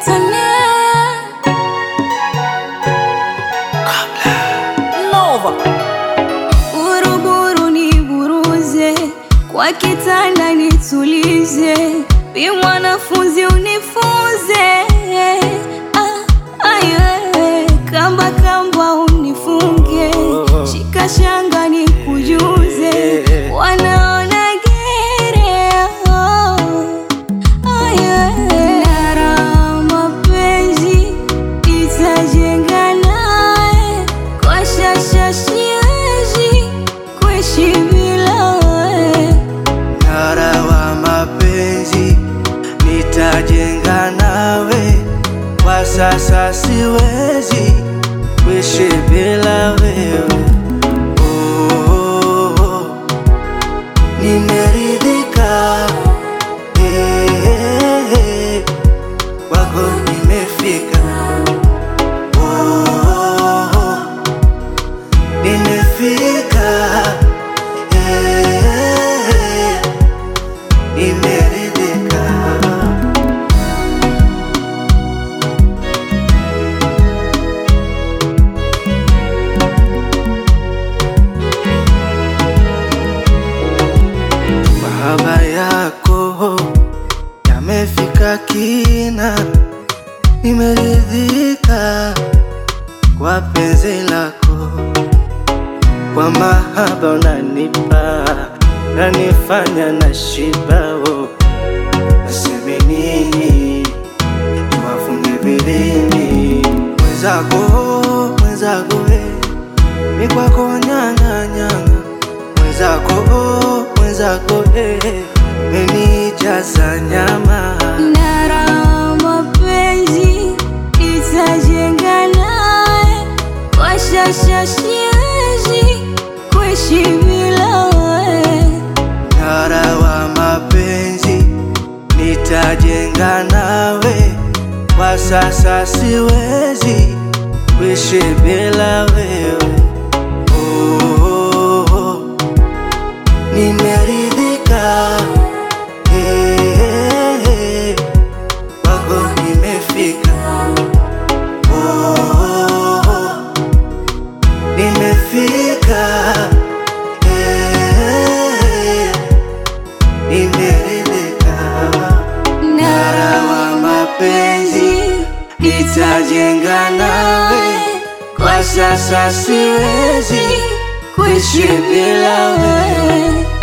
Nova. Buruburu ni buruze kwa kitanda nitulize, bi mwanafunzi unifunze ah, aye, kamba kamba unifunge, shika shanga nikujuze, wanaona gere oh, aye, nara mapenzi itajenga naye kwa shasha siwezi kuishi bila wewe. Mnara wa mapenzi nitajenga nawe, kwa sasa siwezi kuishi bila wewe. Oh, oh, oh. Nimeridhika eh, eh, eh, kwako nimefika. Oh, oh, oh. Nimefika eh, nimeridhika. Mahaba yako yamefika kina, nimeridhika kwa penzi lako, kwa mahaba unanipa nanifanya na shibao, naseme nini tuwafunge vilini mwenzako, mwenzako we mi kwako nyanga nyanga mwenzako, mwenzako eh, menijaza nyama Nara mapenzi itajenga naye, kwa shasha siwezi kuishi bila wewe. Mnara wa mapenzi nitajenga nawe, kwa sasa siwezi kuishi bila wewe. Oh, oh, oh. Nimeridhika eh, eh, eh, kwako nimefika. Oh, oh, oh. Nimefika eh, nimeridhika. Mnara wa mapenzi nitajenga nawe, kwa sasa siwezi kuishi bila wewe.